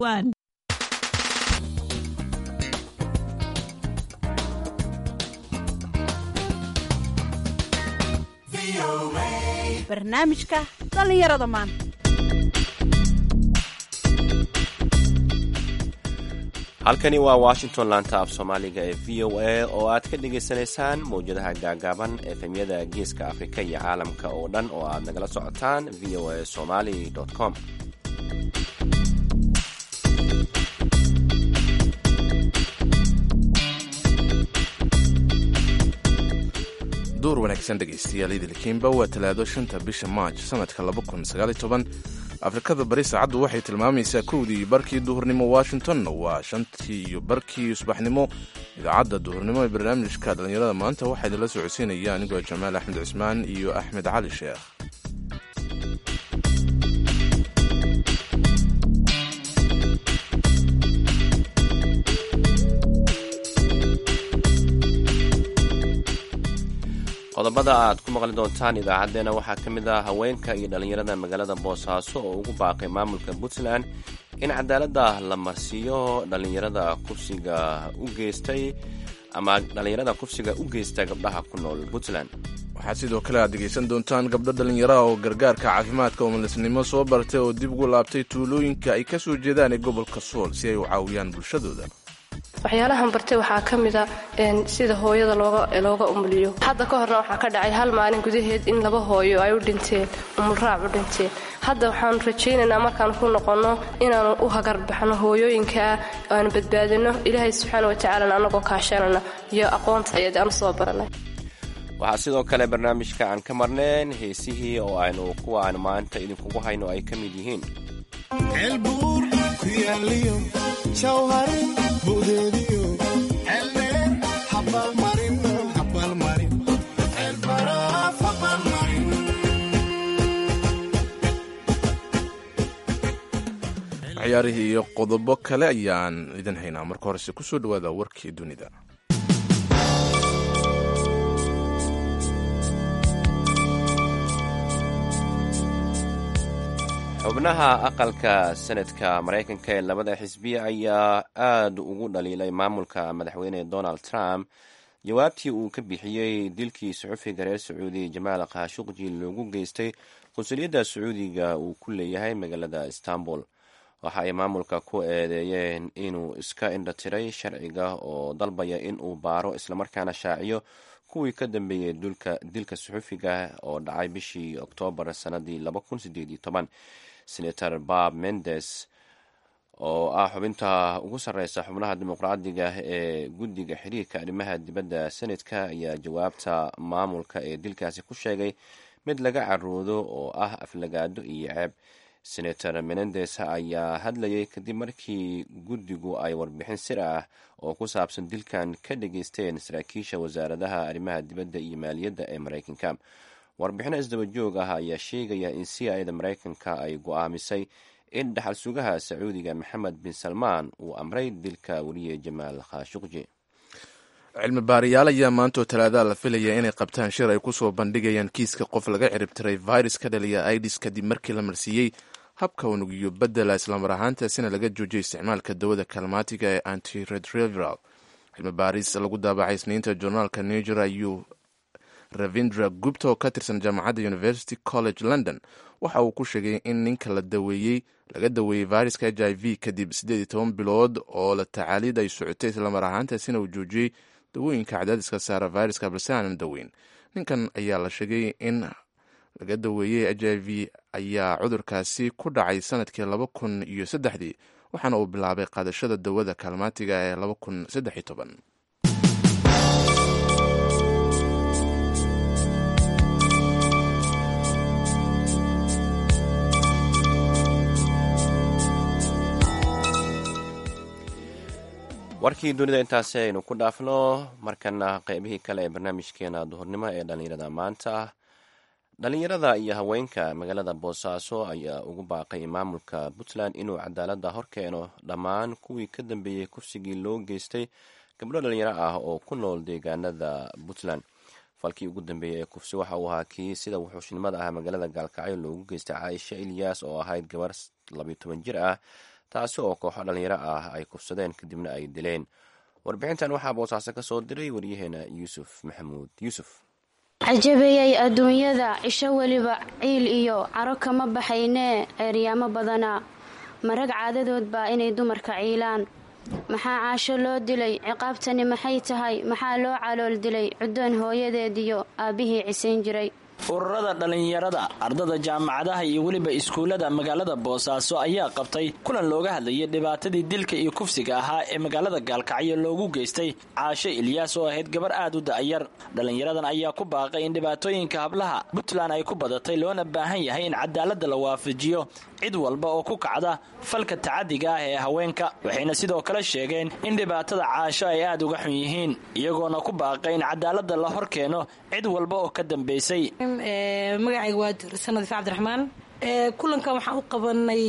One. barnaamijka dhallinyarada maanta halkani waa washington laanta af soomaaliga ee v o a oo aad ka dhagaysanaysaan mawjadaha gaagaaban efemyada geeska afrika iyo caalamka oo dhan oo aad nagala socotaan v o a somali com duur wanaagsan dhegaystayaal idilkiinba waa talaado shanta bisha maaj sanadka afrikada bari saacaddu waxay tilmaamaysaa kowdii barkii duhurnimo washingtonna waa shantii iyo barkii subaxnimo idaacadda duhurnimo ee barnaamijka dhallinyarada maanta waxaa idinla socodsiinaya anigoo jamaal axmed cismaan iyo axmed cali sheekh qodobada aad ku maqli doontaan idaacaddeenna waxaa ka mid ah haweenka iyo dhallinyarada magaalada boosaaso oo ugu baaqay maamulka puntland in cadaaladda la marsiiyo dhallinyarada kufsiga u geystay ama dhallinyarada kufsiga u geysta gabdhaha ku nool puntland waxaad sidoo kale aad dhegaysan doontaan gabdho dhallinyaraha oo gargaarka caafimaadka umulisnimo soo bartay oo dib ugu laabtay tuulooyinka ay ka soo jeedaan ee gobolka sool si ay u caawiyaan bulshadooda waxyaalahan bartay waxaa ka mida sida hooyada looga umuliyo hadda ka horna waxaa ka dhacay hal maalin gudaheed in laba hooyo ay u dhinteen umulraac u dhinteen hadda waxaanu rajaynaynaa markaan ku noqonno inaanu u hagarbaxno hooyooyinkaa aanu badbaadino ilaahay subxaana watacaalana annagoo kaashanana iyo aqoonta ayad aanu soo baranay waxaa sidoo kale barnaamijka aan ka marneen heesihii oo aynu kuwa aanu maanta idinkugu hayno ay ka mid yihiin ceelbuur ku yaaliyo jawharin budeediyo ceeldheer habaalmarin habaalmarin ceelbaraaf habaalmarin ciyaarihii iyo qodobo kale ayaan idin haynaa marka horese kusoo dhawaada warkii dunida xubnaha aqalka senadka maraykanka ee labada xisbiya ayaa aad ugu dhaliilay maamulka madaxweyne donald trump jawaabtii uu ka bixiyey dilkii suxufiga reer sacuudi jamaal khashuqji loogu geystay qunsuliyadda sacuudiga uu ku leeyahay magaalada istanbul waxa ay maamulka ku eedeeyeen inuu iska indhatiray sharciga oo dalbaya in uu baaro islamarkaana shaaciyo kuwii ka dambeeyey dilka suxufiga oo dhacay bishii oktoobar sanadii senator bob mendes oo ah xubinta ugu sarreysa xubnaha dimuqraadiga ee guddiga xiriirka arrimaha dibadda senadka ayaa jawaabta maamulka ee dilkaasi ku sheegay mid laga caroodo oo ah aflagaado iyo ceeb senator menendes ayaa hadlayay kadib markii guddigu ay warbixin sir ah oo ku saabsan dilkan ka dhageysteen saraakiisha wasaaradaha arrimaha dibadda iyo maaliyadda ee maraykanka warbixino isdaba joog ah ayaa sheegaya in c i da maraykanka ay go-aamisay in dhaxal sugaha sacuudiga maxamed bin salmaan uu amray dilka weliye jamaal khashuqji cilmi baarayaal ayaa maantoo talaadaha la filaya inay qabtaan shir ay kusoo bandhigayaan kiiska qof laga ciribtiray virus ka dhaliya idis kadib markii la marsiiyey habka unugiyo bedela islamar ahaantaasina laga joojiyay isticmaalka dawada kalmaatiga ee antiretroviral cilmi baaris lagu daabacay isniinta journaalka niger ayuu ravindra gupta oo ka tirsan jaamacadda university college london waxa uu ku sheegay in ninka la daweeyey laga daweeyey viruska h i v kadib siddeed iyo toban bilood oo la tacaalid ay socotay islamar ahaantaasina uu joojiyey dawooyinka cadaadiska saara viruska balse aanan daweyn ninkan ayaa la sheegay in laga daweeyey h i v ayaa cudurkaasi ku dhacay sanadkii laba kun iyo saddexdii waxaana uu bilaabay qaadashada dawada kaalmaatiga ee laba kun saddex iyo toban warkii dunida intaasi aynu ku dhaafno markana qeybihii kale ee barnaamijkeena duhurnimo ee dhallinyarada maanta dhallinyarada iyo haweenka magaalada boosaaso ayaa ugu baaqay maamulka puntland inuu cadaaladda horkeeno dhammaan kuwii ka dambeeyey kufsigii loo geystay gabdho dhalinyaro ah oo ku nool deegaanada puntland falkii ugu dambeeyey ee kufsi waxa uu ahaa kii sida wuxuushnimada ah magaalada gaalkacyo loogu geystay caaisha ilyaas oo ahayd gabar labiyo toban jir ah taasi oo kooxo dhallinyaro ah ay kufsadeen kadibna ay dileen warbixintan waxaa boosaaso ka soo diray waryaheena yuusuf maxamuud yuusuf cajabeeyay adduunyada cisho weliba ciil iyo caro kama baxaynee ceeryaamo badanaa marag caadadood baa inay dumarka ciilaan maxaa caasho loo dilay ciqaabtani maxay tahay maxaa loo calool dilay cuddoon hooyadeediyo aabbihii cisayn jiray ururada dhallinyarada ardada jaamacadaha iyo weliba iskuullada magaalada boosaaso ayaa qabtay kulan looga hadlayay dhibaatadii dilka iyo kufsiga ahaa ee magaalada gaalkacyo loogu geystay caasho ilyaas oo ahayd gabar aad u da'yar dhallinyaradan ayaa ku baaqay in dhibaatooyinka hablaha puntland ay ku badatay loona baahan yahay in cadaaladda la waafajiyo cid walba oo ku kacda falka tacadiga ah ee haweenka waxayna sidoo kale sheegeen in dhibaatada caasho ay aad uga xun yihiin iyagoona ku baaqay in cadaaladda la hor keeno cid walba oo ka dambaysay magacayga waa sanad ifa cabdiraxmaan kulankan waxaan u qabanay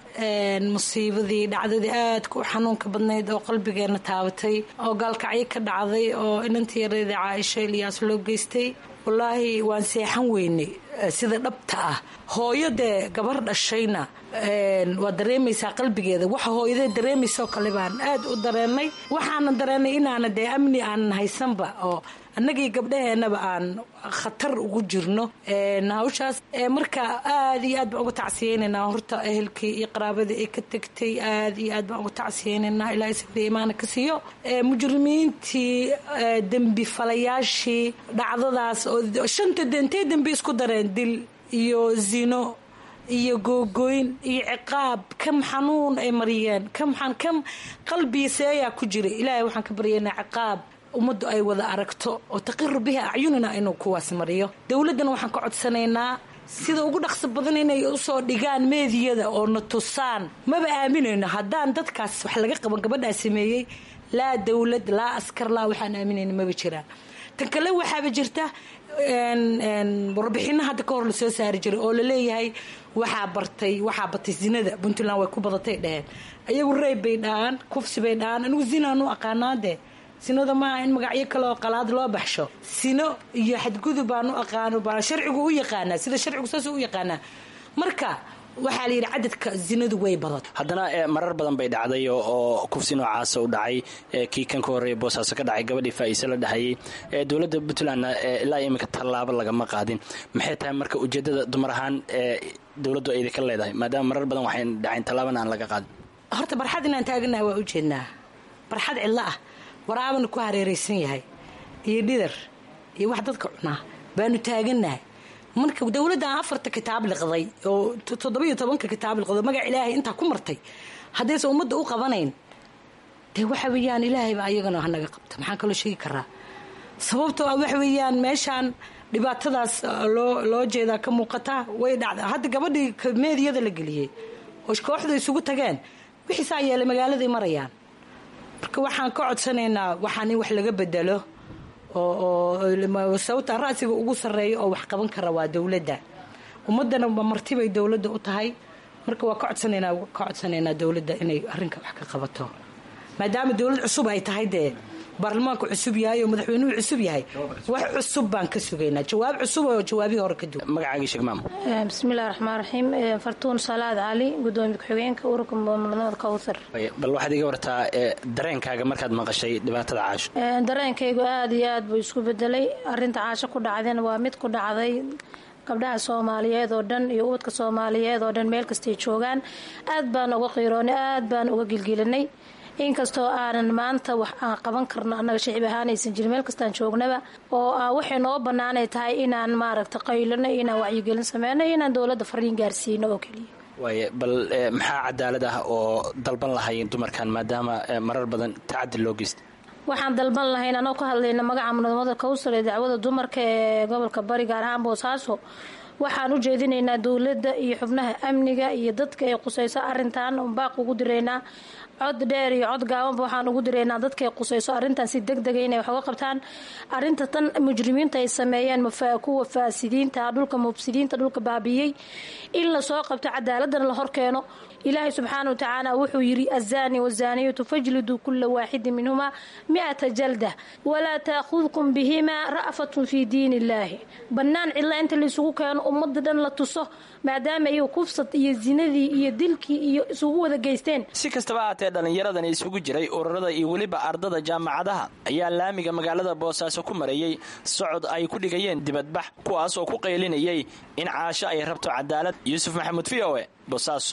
musiibadii dhacdadii aadka u xanuunka badnayd oo qalbigeena taabatay oo gaalkacyo ka dhacday oo inantii yareeda caaisho ilyaas loo geystay wallaahi waan seexan weynay sida dhabta ah hooyo dee gabar dhashayna waa dareemaysaa qalbigeeda waxa hooyadee dareemaysoo kale baan aad u dareennay waxaana dareennay inaana dee amni aanan haysanba oo annagii gabdhaheenaba aan khatar ugu jirno hawshaas marka aad iyo aad baan uga tacsiyeynaynaa horta ehelkii iyo qaraabadii ay ka tegtay aad iyo aad baan uga tacsiyeynaynaa ilaahay safriya imaana ka siiyo mujrimiintii dembi falayaashii dhacdadaas oo shanta intay dembi isku dareen dil iyo zino iyo googooyn iyo ciqaab kam xanuun ay mariyeen kam kam qalbiiseeyaa ku jira ilaahay waxaan ka baryaynaa ciqaab ummaddu ay wada aragto oo taqiru bihi acyunina inuu kuwaas mariyo dowladdana waxaan ka codsanaynaa sida ugu dhaqso badan inay usoo dhigaan meediyada oo na tusaan maba aaminayno haddaan dadkaas wax laga qaban gabadhaa sameeyey laa dowlad laa askar laa waxaan aaminayno maba jiraan tan kale waxaaba jirta warbixino hadda ka hor lasoo saari jiray oo laleeyahay waxaa bartay waxaa batay zinada puntland way ku badatay dheheen ayagu reyb bay dhahaan kufsi bay dhahaan anigu zinaan u aqaanaadee sinada maaha in magacyo kale oo qalaad loo baxsho sino iyo xadgudub baan u aqaano baa sharcigu u yaqaanaa sida sharcigu saas u yaqaanaa marka waxaa la yidhi cadadka zinadu way badat haddana marar badan bay dhacday oo kufsi noocaasa u dhacay kii kan ka horreeya boosaaso ka dhacay gabadhii faa'iise la dhahayay dowladda puntlandna ilaa iminka tallaabo lagama qaadin maxay tahay marka ujeeddada dumar ahaan dowladdu aydi ka leedahay maadaama marar badan waxay dhacayn tallaabana aan laga qaadin horta barxad inaan taaganaha waa ujeednaa barxad cidlo ah waraabana ku hareeraysan yahay iyo dhidar iyo wax dadka cunaa baanu taaganahay marka dowladdan afarta kitaab liqday oo toddobiyo tobanka kitaab liqdo magac ilaahay intaa ku martay haddaysan ummadda u qabanayn dee waxa weeyaan ilaahayba ayagana hanaga qabta maxaan kaloo sheegi karaa sababtoo ah waxa weeyaan meeshaan dhibaatadaas loo loo jeedaa ka muuqata way dhacda hadda gabadhii meediyada la geliyey oo kooxdu isugu tageen wixiisaa yeelay magaaladay marayaan marka waxaan ka codsanaynaa waxaan in wax laga bedelo oo sababta ra'siga ugu sarreeya oo wax qaban kara waa dowladda ummadana martibay dowladda u tahay marka waa ka codsanaynaa ka codsanaynaa dowladda inay arrinka wax ka qabato maadaama dowlad cusub ay tahay dee baarlamaanku cusub yahay oo madaxweynuhu cusub yahay wax cusub baan ka sugaynaa jawaab cusub oo jawaabihii hore ka duwan magacaagii sheeg maam bismillahi raxmaan raxiim fartuun salaad cali gudoomiye ku-xigeenka ururka mulamada kowthar bal waxaad iga wartaa dareenkaaga markaad maqashay dhibaatada caasho dareenkaygu aada iyo aad buu isku bedelay arinta caasho ku dhacdeen waa mid ku dhacday gabdhaha soomaaliyeed oo dhan iyo ubadka soomaaliyeed oo dhan meel kastay joogaan aad baan uga qiiroonay aad baan uga gilgilinay inkastoo aanan maanta wax aan qaban karno annaga shicib ahaanaysan jirin meel kastaan joognaba oo waxay noo bannaanay tahay inaan maaragta qaylano inaan wacyigelin sameyno inaan dowladda fariin gaarsiino oo keliya waaye bal maxaa cadaalad ah oo dalban lahayn dumarkan maadaama marar badan tacadi loo geystay waxaan dalban lahayn anoo ka hadlayna magaca munaamada kowsar ee dacwada dumarka ee gobolka bari gaar ahaan boosaaso waxaan u jeedinaynaa dowladda iyo xubnaha amniga iyo dadka ay qusayso arintan baaq ugu diraynaa cod dheer iyo cod gaabanba waxaan ugu diraynaa dadka ay qusayso arrintan si deg dega inay wax uga qabtaan arrinta tan mujrimiinta ay sameeyeen kuwa faasidiinta dhulka mubsidiinta dhulka baabiyey in lasoo qabto cadaaladana la horkeeno ilaahay subxaana watacaala wuxuu yidhi azaani wazaaniyatu fajliduu kula waaxidin minhumaa miata jalda walaa taakudkum bihimaa ra'fatun fii diin illaahi bannaan cidla inta laysugu keeno ummadda dhan la tuso maadaama iyagu kufsad iyo zinadii iyo dilkii iyo isugu wada geysteen si kastaba haatee dhallinyaradani isugu jiray ururada iyo weliba ardada jaamacadaha ayaa laamiga magaalada boosaaso ku mareeyey socod ay ku dhigayeen dibadbax kuwaas oo ku qaylinayay in caasho ay rabto cadaalad yuusuf maxamuud v o e boosaaso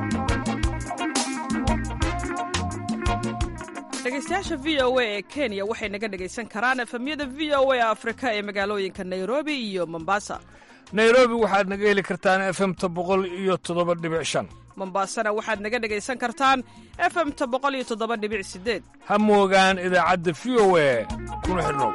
dhegeystayaasha v o a ee kenya waxay naga dhegaysan karaan efemyada v o a afrika ee magaalooyinka nairobi iyo mombasa nairobi waxaad naga heli kartaan efemta boqol iyo toddoba dhibic shan mombasana waxaad naga dhegaysan kartaan efemta boqol iyo toddoba dhibic sideed ha moogaan idaacadda v o a kuna xidhnow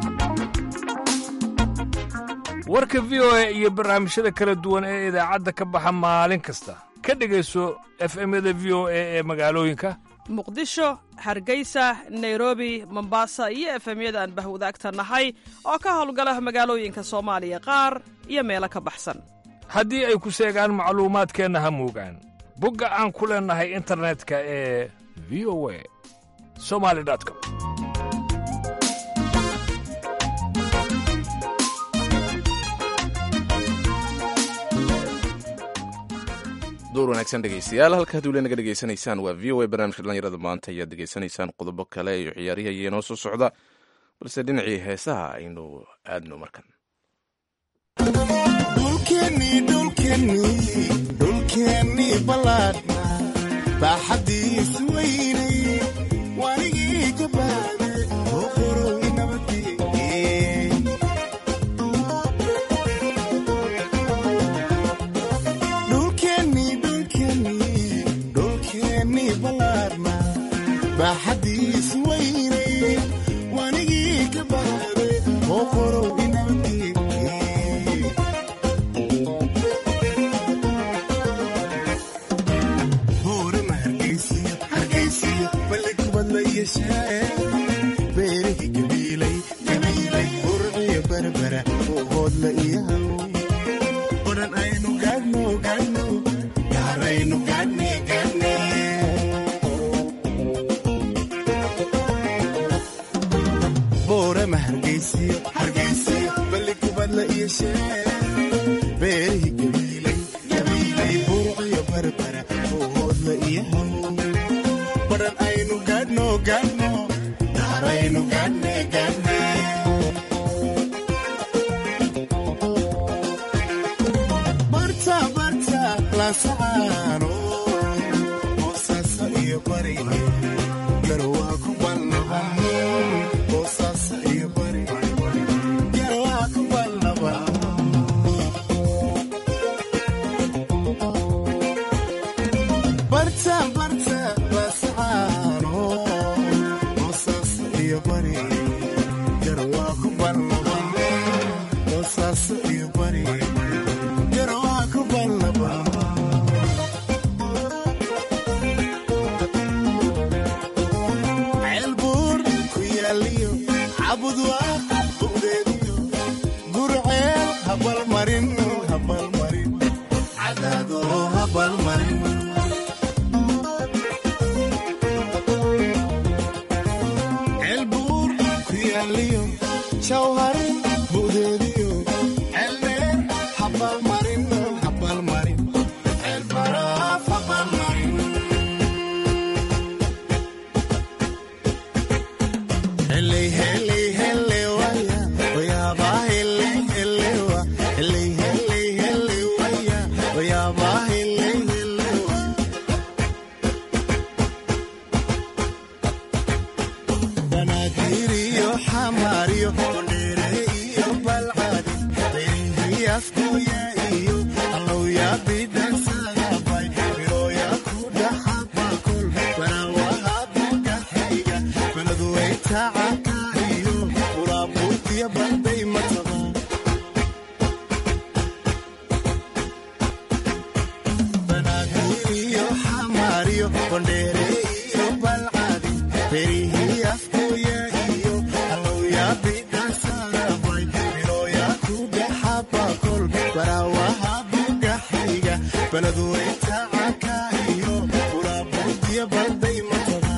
warka v o a iyo barnaamijyada kala duwan ee idaacadda ka baxa maalin kasta ka dhegayso efemyada v o a ee magaalooyinka muqdisho hargeysa nairobi mombasa iyo efemyada aan bahwadaagta nahay oo ka howlgala magaalooyinka soomaaliya qaar iyo meelo ka baxsan haddii ay ku seegaan macluumaadkeenna ha moogaan bogga aan ku leennahay internetka ee v o a somali com door wanaagsan dhegeystayaal halka haddii weli naga dhegeysanaysaan waa v o a barnaamijka dhallinyarada maanta ayaad degeysanaysaan qodobo kale iyo ciyaarihi ayaa inoo soo socda balse dhinacii heesaha aynu aadno markan dhulkeennii ballaadhna baaxaddiisu weynay wanigii ka baade oo qorow nabadgeen dhulkeennii dhulkeennii dhulkeennii ballaadhna baaxaddiisu weynay wanigii ka baade oo qorow nabadgeen beerihii gabiilay gabiilay urciya barbara hoodla iyo haw odhan aynu gaadhno gaadhno gaaraynu gaadhne gaadhne boorama hargeysiyo hargeysiyo balli kubadla iyo shee beerihii gabiilay gabiilay urciya barbara hoodla iyo haw odhan aynu gaadhno gaadhno gaaraynu gaadhne gaadhne barta barta lasacaano boosaaso iyo bari garwaa ku balnaban boosaaso iyo bari garwaa ku balnaban barta barta lasacaano boosaaso iyo bari garwaa ku balnaban boosaaso iyo bari garwaa ku balnaban ceelbuur ku yaaliyo cabudwaa bu'deediyo gurceel habalmarin habalmarin cadaado habalmarin ceelbuur ku yaaliyo jawharin bu'deediyo ceeldheer habalmarin habalmarin ceelbaraaf habalmarin Heley, heley, heley, waya, waya, ba, heley, heley, wa. Heley, heley, heley, waya, waya, ba, heley, heley, wa. Banaadir iyo xamaar iyo Kondheere iyo Balcad, Beerihi Afkuya iyo Allowya Bidhansagabay, Birooya ku dhaxaba kol, Baraawaha Bugaxayga, Beledweyta Caka iyo Buraaburtiya Banday Mataba. Banaadir iyo xamaar iyo Kondheere iyo Balcad, Beerihi Afkuya iyo Allowya Bidhansagabay, Birooya ku dhaxaba kol, Baraawaha Bugaxayga, Beledweyta Caka iyo Buraaburtiya Banday Mataba.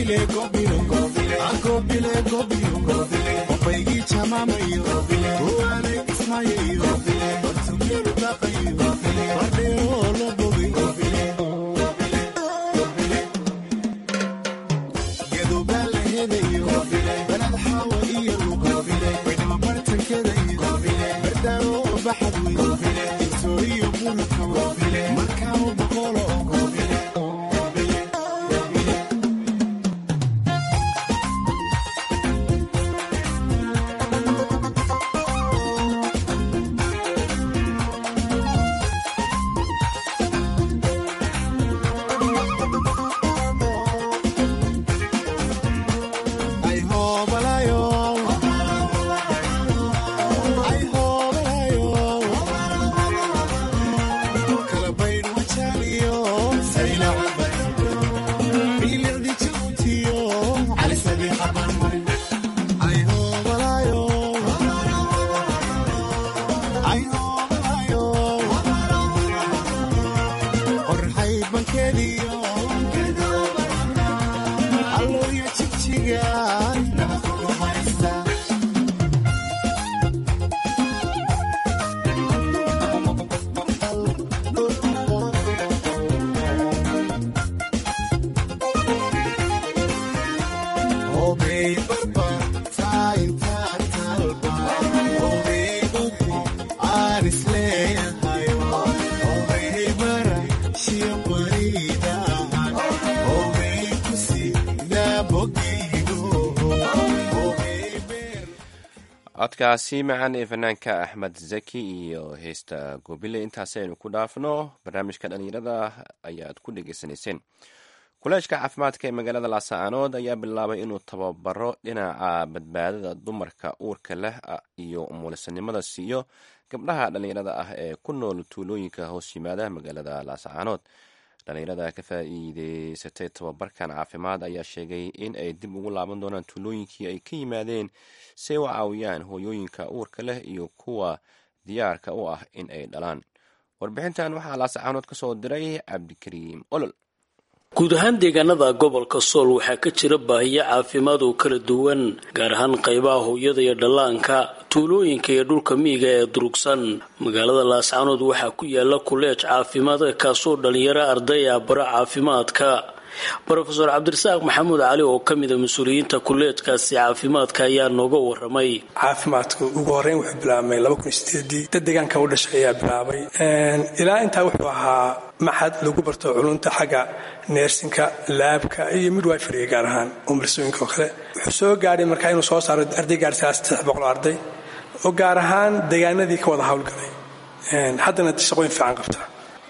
codkaasi macaan ee fanaanka axmed zaki iyo heesta goobile intaasi aynu ku dhaafno barnaamijka dhalinyarada ayaad ku dhegeysanayseen kuleejka caafimaadka ee magaalada laascaanood ayaa bilaabay inuu tababaro dhinaca badbaadada dumarka uurka leh iyo umulisanimada siiyo gabdhaha dhalinyarada ah ee ku nool tuulooyinka hoos yimaada magaalada laascaanood dhalinyarada ka faa'iideysatay tababarkan caafimaad ayaa sheegay in ay dib ugu laaban doonaan tuulooyinkii ay ka yimaadeen si ay u caawiyaan hooyooyinka uurka leh iyo kuwa diyaarka u ah in ay dhalaan warbixintan waxaa laascaanood ka soo diray cabdikariim olol guud ahaan deegaanada gobolka sool waxaa ka jira baahiyo caafimaad oo kala duwan gaar ahaan qaybaha hooyada iyo dhallaanka tuulooyinka iyo dhulka miyiga ee durugsan magaalada laascaanood waxaa ku yaala kuleej caafimaad kaasoo dhalinyaro arday ah bara caafimaadka rofeor cabdirasaaq maxamuud cali oo ka mida mas-uuliyiinta kuleejkaasi caafimaadka ayaa nooga waramay caafimaadku ugu horeyn wuxuu bilaabmay dad deegaanka u dhashay ayaa bilaabay ilaa intaa wuxuu ahaa maxad lagu barto culunta xagga neersinka laabka iyo midwifery gaar ahaan umulsooyinka oo kale wuxuu soo gaadhay markaa inuu soo saaro arday gaarhsaa saddex boqol arday oo gaar ahaan deegaanadii ka wada howlgalay haddana shaqooyin fiican qabta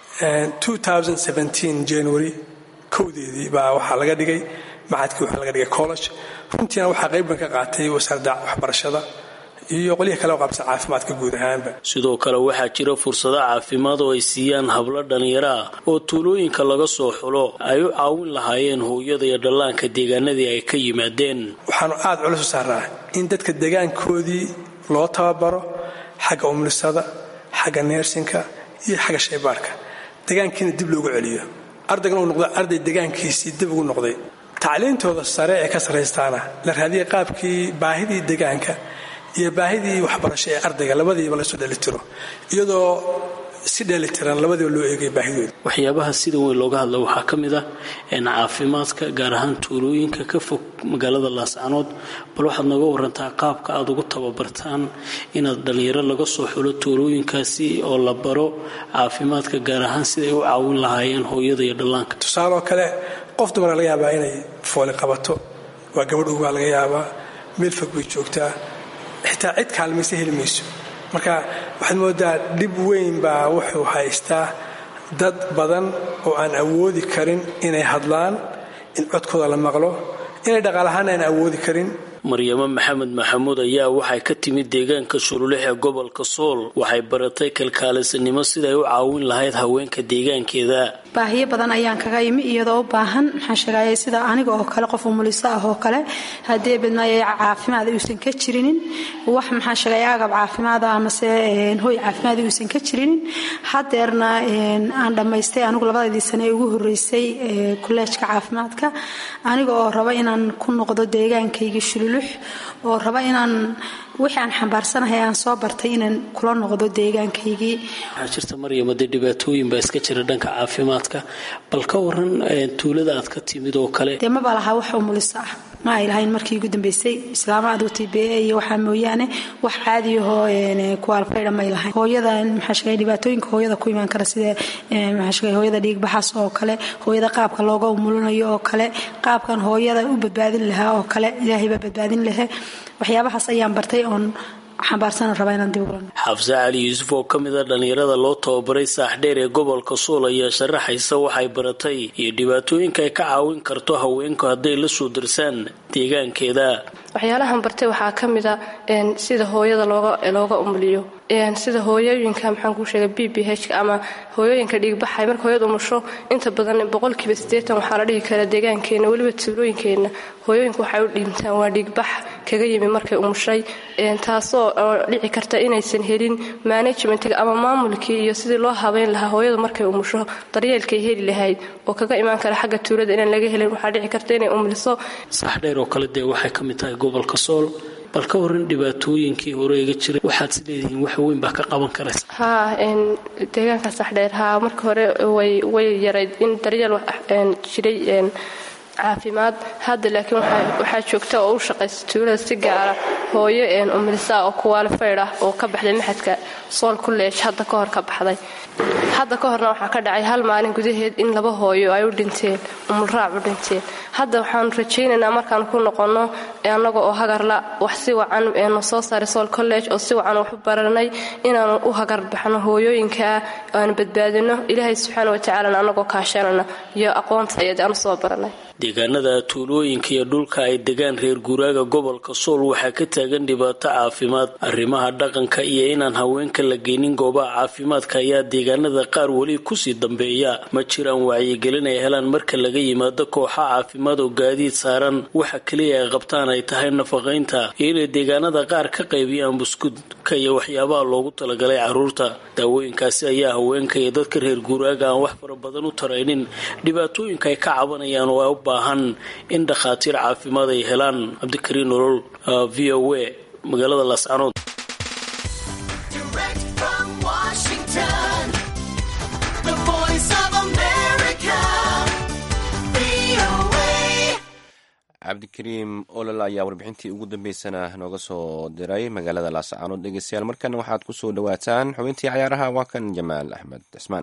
january kowdeedii baa waxaa laga dhigay maxadkii waxaa laga dhigay college runtiina waxaa qayb ban ka qaatay wasaaradda waxbarashada iyo qolyaha kale oo qaabsan caafimaadka guud ahaanba sidoo kale waxaa jira fursado caafimaad oo ay siiyaan hablo dhallinyaro ah oo tuulooyinka laga soo xulo ay u caawin lahaayeen hooyada iyo dhallaanka deegaanadii ay ka yimaadeen waxaanu aada culus u saarnaa in dadka deegaankoodii loo tababaro xagga umlisada xagga neersinka iyo xagga shaybaarka deegaankiina dib loogu celiyo ardaygan uu noqdo arday deegaankiisii dib ugu noqday tacliintooda sare ee ka sarraystaana la raadiyay qaabkii baahidii deegaanka iyo baahidii waxbarasho ee ardayga labadiiba lasoo dhelitiro iyadoo si dheelitiran labadiiba loo eegay baahidooda waxyaabaha sida weyn looga hadla waxaa ka mid ah caafimaadka gaar ahaan tuulooyinka ka fog magaalada laascanood bal waxaad nooga warantaa qaabka aad ugu tababartaan inaad dhallinyaro laga soo xulo tuulooyinkaasi oo la baro caafimaadka gaar ahaan siday u caawin lahaayeen hooyada iyo dhallaanka tusaaloo kale qof dumara laga yaabaa inay fooli qabato waa gabadh ugaa laga yaabaa meel fog bay joogtaa xitaa cid kaalmaysa heli mayso marka waxaad moodaa dhib weyn baa wuxuu haystaa dad badan oo aan awoodi karin inay hadlaan in codkooda la maqlo inay dhaqaalahaan aan awoodi karin maryamo maxamed maxamuud ayaa waxay ka timid deegaanka shululex ee gobolka sool waxay baratay kalkaalisanimo siday u caawin lahayd haweenka deegaankeeda baahiyo badan ayaan kaga imi iyadoo u baahan maxaan sheegaya sida aniga oo kale qof umuliso ah oo kale haddii bidmaayo caafimaad uusan ka jirinin wax maxaan sheegaya agab caafimaad ah amase hoy caafimaad uusan ka jirinin hadeerna aan dhammaystay anigu labadaydii sane ee ugu horeysay kolleejka caafimaadka aniga oo raba inaan ku noqdo deegaankaygii shululux oo raba inaan wixii aan xambaarsanahay aan soo bartay inaan kula noqdo deegaankaygii waxaa jirta maryamo dee dhibaatooyin baa iska jira dhanka caafimaadka bal ka waran tuulada aad ka timid oo kale dee maba lahaa wax umuliso ah ma ay lahayn markii ugu dambeysay islaama aduu t b a iyo waxaa mooyaane wax caadiyahoo kuwaalfaydha may lahayn hooyada maxaa sheegay dhibaatooyinka hooyada ku imaan kara sida maxaa sheegay hooyada dhiigbaxaas oo kale hooyada qaabka looga umulinayo oo kale qaabkan hooyada u badbaadin lahaa oo kale ilaahay baa badbaadin lahaa waxyaabahaas ayaan bartay oon xambaarsana rabaa inaan dib ugulan xafse cali yuusuf oo ka mid a dhallinyarada loo tababaray saaxdheer ee gobolka suul ayaa sharaxaysa waxay baratay iyo dhibaatooyinka ay ka caawin karto haweenku hadday la soo darsaan deegaankeeda waxyaalahan bartay waxaa ka mid a sida hooyada looga umuliyo sida hooyooyinka maxaan kuu sheegay b b h ama hooyooyinka dhiigbaxay marka hooyada umusho inta badan boqolkiiba siddeetan waxaa la dhihi karaa deegaankeenna weliba tuulooyinkeenna hooyooyinku waxay u dhiimtaan waa dhiigbax kaga yimi markay umushay taasoo dhici karta inaysan helin managementiga ama maamulkii iyo sidii loo habeyn lahaa hooyadu markay umusho daryeelkay heli lahayd oo kaga imaan kara xagga tuulada inaan laga helin waxaa dhici karta inay umuliso saxdheer oo kale dee waxay ka mid tahay gobolka sool bal ka waran dhibaatooyinkii hore iga jiray waxaad is leedihiin wax weyn baa ka qaban karaysa haa deegaanka saxdheer haa marka hore way yarayd in daryeel jiray caafimaad hadda laakiin waxaa joogta oo u shaqaysa tuulada si gaara hooyo umilisa oo kuwaalifayd ah oo ka baxday maxadka sool kulleesh hadda ka hor ka baxday hadda ka horna waxaa ka dhacay hal maalin gudaheed in laba hooyo ay u dhinteen umulraac u dhinteen hadda waxaanu rajaynaynaa markaan ku noqonno annaga oo hagarla wax si wacan nu soo saaray sool college oo si wacan wax u baranay inaanu u hagarbaxno hooyooyinkaa aanu badbaadino ilaahay subxaana watacaalana annagoo kaashanana iyo aqoonta ayad aanu soo baranay deegaanada tuulooyinka iyo dhulka ay degaan reer guuraaga gobolka sool waxaa ka taagan dhibaato caafimaad arrimaha dhaqanka iyo inaan haweenka la geynin goobaha caafimaadka ayaa deegaanada qaar weli kusii dambeeya ma jiraan wacyigelin ay helaan marka laga yimaado kooxa caafimaad oo gaadiid saaran waxa keliya ay qabtaan ay tahay nafaqaynta iyo inay deegaanada qaar ka qaybiyaan buskudka iyo waxyaabaha loogu talagalay caruurta daawooyinkaasi ayaa haweenka iyo dadka reer guuraaga aan wax fara badan u taraynin dhibaatooyinka ay ka cabanayaan oo ay u baahan in dhakhaatiir caafimaad ay helaan cabdikariin nolol v o a magaalada laascanood cabdikariim olol ayaa warbixintii ugu dambeysana nooga soo diray magaalada laascaanood dhegeystayaal markana waxaad ku soo dhowaataan xubintii cayaaraha waa kan jamaal axmed cismaan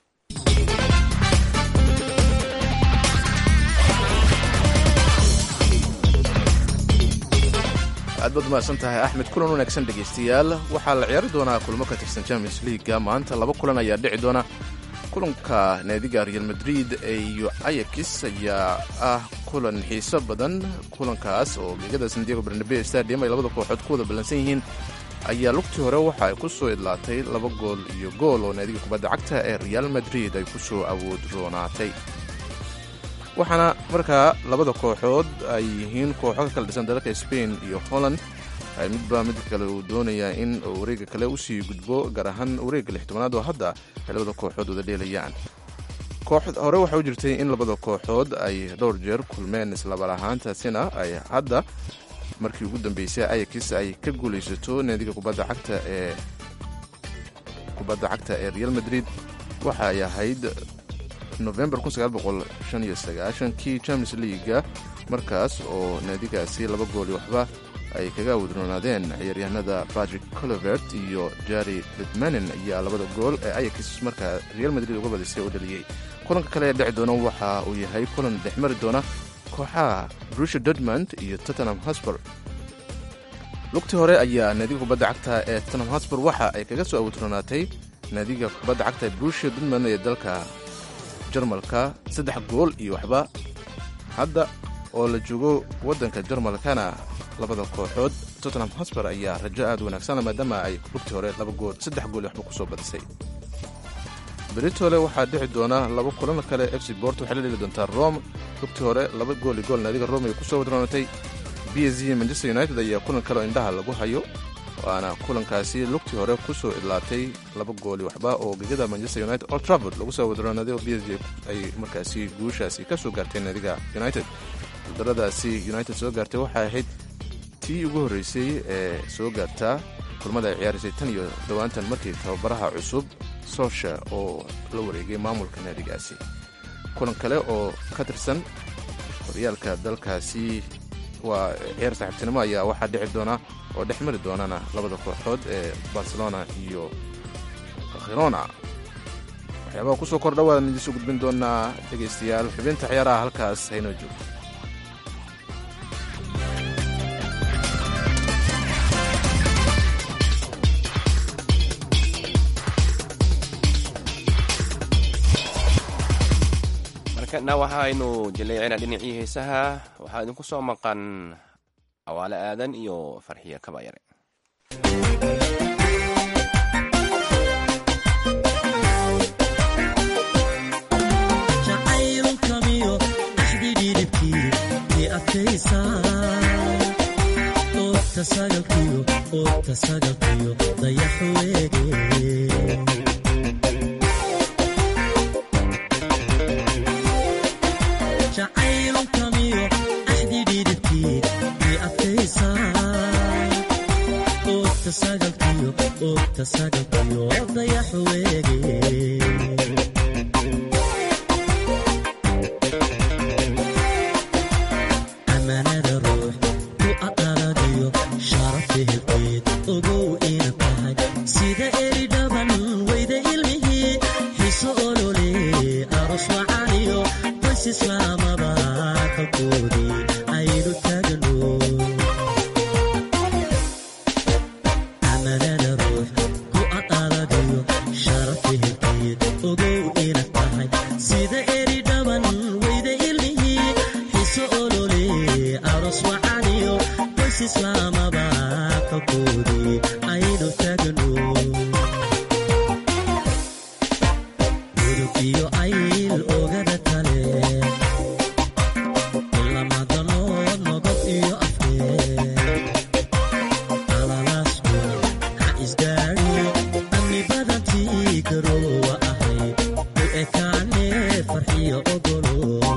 aad baad umahadsan tahay axmed kulan wanaagsan dhegaystayaal waxaa la ciyaari doonaa kulmo ka tirsan champions leaga maanta laba kulan ayaa dhici doona kulanka naadiga real madrid iyo ayakis ayaa ah kulan xiiso badan kulankaas oo gegada sandiego barnabe stadium ay labada kooxood ku wada ballansan yihiin ayaa lugtii hore waxa ay ku soo idlaatay laba gool iyo gool oo naadiga kubadda cagta ee real madrid ay ku soo awood roonaatay waxaana markaa labada kooxood ay yihiin kooxo ka kala dhisan dalalka spain iyo holland midba mid kale uu doonayaa in wareega kale usii gudbo gaar ahaan wareegga lixtobanaad oo hadda ay labada kooxood wada dheelayaan hore waxaa u jirtay in labada kooxood ay dhowr jeer kulmeen islabar ahaantaasina ay hadda markii ugu dambeysay ayakis ay ka guulaysato naadiga kubadda cagta ee kubadda cagta ee real madrid waxa ay ahayd november kii champions leaga markaas oo naadigaasi laba gooli waxba ay kaga wadroonaadeen ciyaaryahanada patrick colivert iyo jari litmanin ayaa labada gool ee ayakis markaa real madrid uga badisay oo dhaliyey kulanka kale ee dhici doona waxa uu yahay kulan dhexmari doona kooxaha brusha dortmund iyo tottenham hosper lugtii hore ayaa naadiga kubadda cagta ee tottenham hosper waxa ay kaga soo awodroonaatay naadiga kubadda cagta ee brusha dortmund ee dalka jarmalka saddex gool iyo waxba hadda oo la joogo waddanka jarmalkana labada kooxood tottenham hosper ayaa rajo aad wanaagsan maadaama ay lugtii hore laba gool saddex gool waxba kusoo badisay beritole waxaa dhici doona laba kulan kale f c bort waxay la dheli doontaa rome lugtii hore laba gool i gool naadiga rome ay kusoo wadroonatay b s g manchester united ayaa kulan kale oo indhaha lagu hayo waana kulankaasi lugtii hore kusoo idlaatay laba gooli waxba oo gegada manchester united old trafford lagu soo wadroonaaday oo b s g ay markaasi guushaasi ka soo gaartay naadiga united gudaradaasi united soo gaartay waxay ahayd tii ugu horreysay ee soo gaartaa kulmada ay ciyaaraysay tan iyo dhowaantan markii tababaraha cusub soosha oo la wareegay maamulka naadigaasi kulan kale oo ka tirsan horyaalka dalkaasi waa ciyaar saaxiibtinimo ayaa waxaa dhici doona oo dhex mari doonana labada kooxood ee barcelona iyo khirona waxyaabaha kusoo kordha waan idiinsoo gudbin doonaa dhegaystayaal xubinta ciyaaraha halkaas haynoo joogto markana waxaaynu jaleecinaa dhinacii heesaha waxaa idinku soo maqan awaale aadan iyo farxiya kabayare jacaylkamiyo axdidhidhibkii i adkaysaa oogta sagalkiyo oogta sagalkiyo dayaxu weege jacaylkamiyo axdidhidhibkii i adkaysaa oogta sagalkiyo oogta sagalkiyo dayaxu weege amanada ruux ku aqaladiyo sharafi hilkeed ogow ina tahay sida eri dhaban weyda ilmihii xiso olole aros wacaniyo qoys islaamaba kalkoodii aynu taagno amanada ruux ku aqaladiyo sharafi hilkeed ogow ina tahay sida eri dhaban weyda ilmihii xiso olole aros wacaniyo qoys islaamaba kalkoodii aynu taagno gudub iyo ayl ogada kale ilamadanood nogob iyo afkeed alalaasku ha isgaadhiyo amni badantii garoowa ahayd u ekaane farxiyo ogolo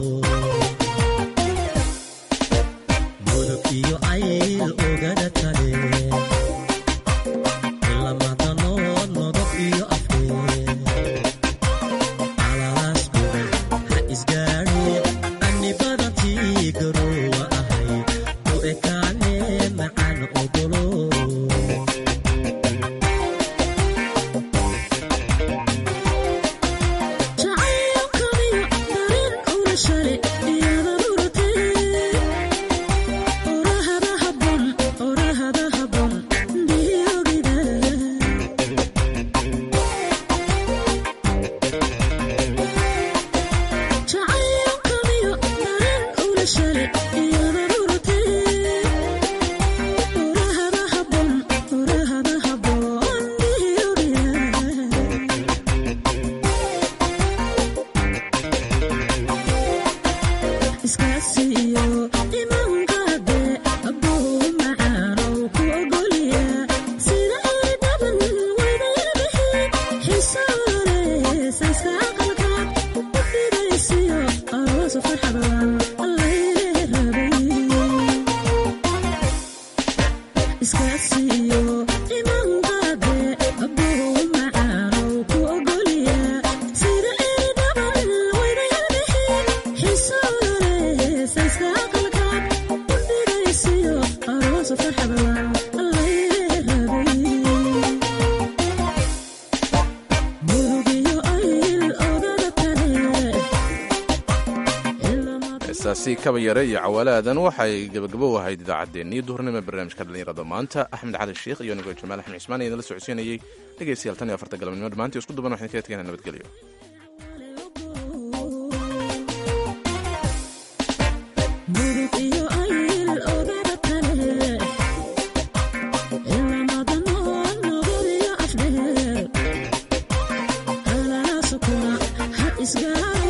gudub iyo ayl ogada kale ilamadanood nogob iyo afkeed alalaasku ha isgaadhiyo amni badantii garoowa ahayd u ekaane macaan ogolo jacaylkamiyo dareen ula shale iyada muratee orahada habon orahada habon dhiyogida jacaylkamiyo dareen ula shale iyada muratee orahada habon orahada habon dhiyogida iskaasiyo imaankaade abuu macaanow ku ogolya sida ay dhaban wadaybixi xisoole sayska aqalka u fidaysiyo aroosu farxadan allaylee rabay iskaasiyo imaankaade abuu macaanow ku ogolya sida ay dhaban wadaybixi xisoole sayska aqalka u fidaysiyo aroosu farxadan allaylee rabay murugiyo ayl ogada kale heestaasi kabayare iyo cawaalaadan waxay gebagabo u ahayd idaacaddeenii duhurnimo ee barnaamijka dhallinyarada maanta axmed cali sheikh iyo nigoo jamaal axmed cismaan ayaan la socodsiinayey dhegaystayaal tan iyo afarta galabnimo dhammaantii isku duban waxaan kaga tegaynaa nabadgelyo murug iyo ayl ogada kale ilamadanood nogol iyo afdheer alalaasuku isgaar